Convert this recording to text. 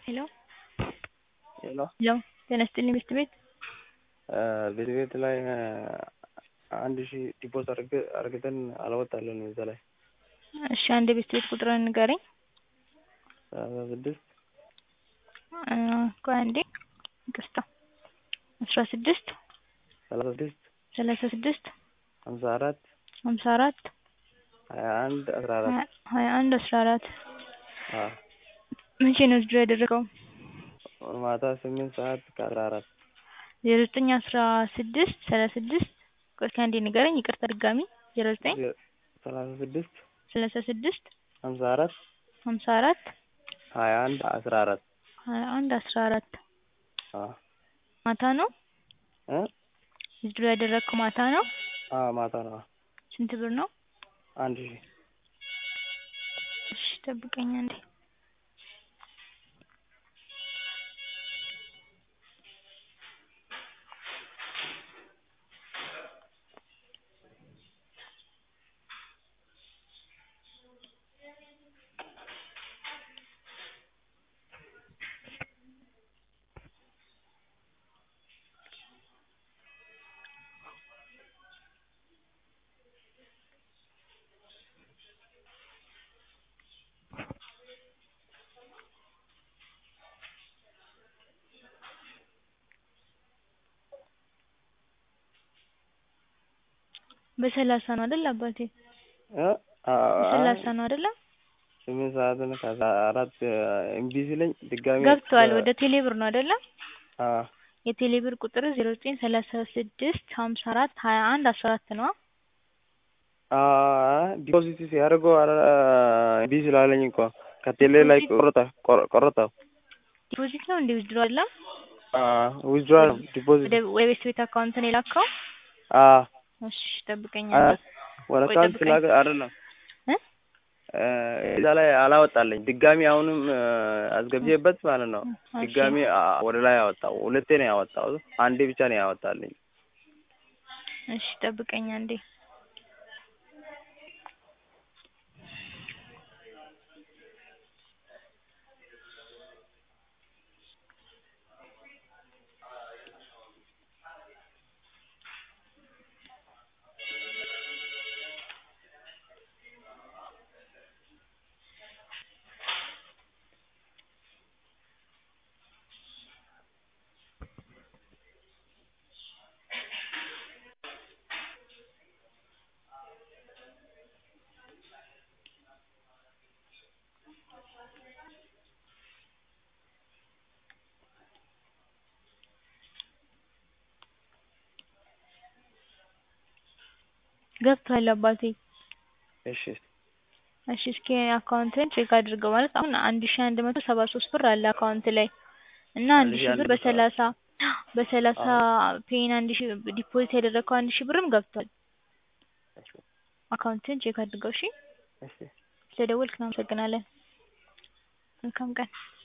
ሄሎ ሄሎ ሄሎ ጤና ይስጥልኝ ቤት ቤት ቤት ቤት ላይ አንድ ሺህ ዲፖዚት አርግተን አላወጣልንም እዛ ላይ እሺ አንድ የቤት ቤት ቁጥርህን ንገረኝ ሰላሳ ስድስት ቆይ አንዴ ይቅርታ አስራ ስድስት ሰላሳ ስድስት ሰላሳ ስድስት ሀምሳ አራት ሀምሳ አራት ሀያ አንድ አስራ አራት ሀያ አንድ አስራ አራት አዎ መቼ ነው ዊዝድሮው ያደረገው ማታ ስምንት ሰዓት ከአስራ አራት ዜሮ ዘጠኝ አስራ ስድስት ሰላሳ ስድስት ቆይ እስኪ አንዴ ንገረኝ ይቅርታ ድጋሚ ዜሮ ዘጠኝ ሰላሳ ስድስት ሰላሳ ስድስት ሀምሳ አራት ሀምሳ አራት ሀያ አንድ አስራ አራት ሀያ አንድ አስራ አራት አዎ ማታ ነው እ ዊዝድሮው ያደረግከው ማታ ነው አዎ ማታ ነው ስንት ብር ነው አንድ ሺህ እሺ ጠብቀኝ አንዴ በሰላሳ ነው አይደል አባቴ እ በሰላሳ ነው አይደለ ስምንት ሰዓት ነው ከአስራ አራት እምቢ ሲለኝ ድጋሚ ገብቷል ወደ ቴሌብር ነው አይደለ አዎ የቴሌብር ቁጥር ዜሮ ዘጠኝ ሰላሳ ስድስት ሀምሳ አራት ሀያ አንድ አስራ አራት ነው ዲፖዚት ሲያደርገው እምቢ ስላለኝ እኮ ከቴሌ ላይ ቆረጠ ቆረጠው ዲፖዚት ነው እንደ ዊዝድሮ አይደለም ዊዝድሮ ዲፖዚት ወደ የቤት ቤት አካውንት ነው የላከው አዎ እሺ ጠብቀኝ ወደ አካውንት ስላከ አይደለም እ እዛ ላይ አላወጣልኝ ድጋሚ አሁንም አስገብቼበት ማለት ነው ድጋሚ ወደ ላይ አወጣው ሁለቴ ነው ያወጣው አንዴ ብቻ ነው ያወጣልኝ እሺ ጠብቀኝ አንዴ ገብቷል አባቴ እሺ እሺ እስኪ አካውንትን ቼክ አድርገው ማለት አሁን አንድ ሺህ አንድ መቶ ሰባ ሶስት ብር አለ አካውንት ላይ እና አንድ ሺህ ብር በሰላሳ በሰላሳ ፔን አንድ ሺህ ዲፖዚት ያደረግከው አንድ ሺህ ብርም ገብቷል አካውንትን ቼክ አድርገው እሺ እሺ ስለደወልክ እናመሰግናለን መልካም ቀን